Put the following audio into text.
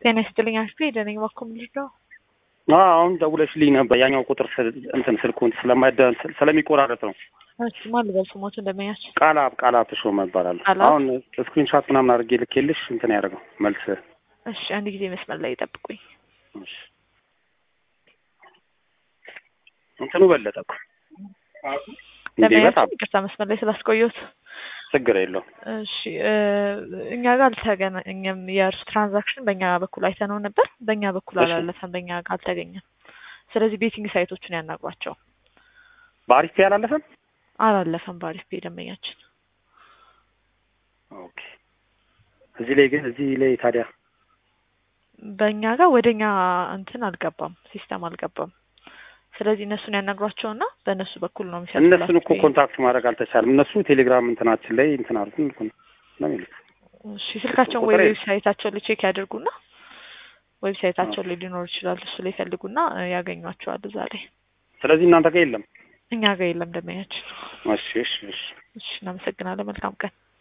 ጤና ይስጥልኝ አሽቴ ደነኝ ባኮ ምንድን ነው? አሁን ደውለሽልኝ ነበር። ያኛው ቁጥር ስል- እንትን ስልኩን ስለማይደ ስለሚቆራረጥ ነው። እሺ ማን ልበል ስሞት እንደመያች ቃላብ ቃላብ ተሾመ እባላለሁ። ቃላብ? አሁን ስክሪንሾት ምናምን አድርጌ ልኬልሽ እንትን ያደርገው መልስ እሺ አንድ ጊዜ መስመር ላይ ይጠብቁኝ። እሺ። እንትኑ በለጠ እኮ እንዴ! ለመያች በጣም ይቅርታ መስመር ላይ ስላስቆየሁት። ችግር የለውም። እሺ እ እኛ ጋር አልተገናኘም። የእርሱ ትራንዛክሽን በእኛ በኩል አይተነው ነበር። በእኛ በኩል እሺ። አላለፈም፣ በእኛ ጋር አልተገኘም። ስለዚህ ቤቲንግ ሳይቶችን ያናግሯቸው። በአሪፍ ያላለፈም። አላለፈም በአሪፍ ፔ ደንበኛችን ኦኬ። እዚህ ላይ ግን እዚህ ላይ ታዲያ በእኛ ጋር ወደኛ እንትን አልገባም፣ ሲስተም አልገባም። ስለዚህ እነሱን ያናግሯቸውና በእነሱ በኩል ነው የሚሰጡት። እነሱን እኮ ኮንታክት ማድረግ አልተቻለም። እነሱ ቴሌግራም እንትናችን ላይ እንትን አድርጉን እኮ ነው ነው የሚሉት። እሺ ስልካቸውን ወይ ቁጥር የለም። ዌብሳይታቸው ላይ ቼክ ያድርጉና ዌብሳይታቸው ላይ ሊኖር ይችላል። እሱ ላይ ይፈልጉና እ ያገኟቸዋል እዛ ላይ። ስለዚህ እናንተ ጋር የለም። እኛ ጋር የለም ደንበኛችን። እሺ እሺ እሺ እሺ እናመሰግናለን። መልካም ቀን።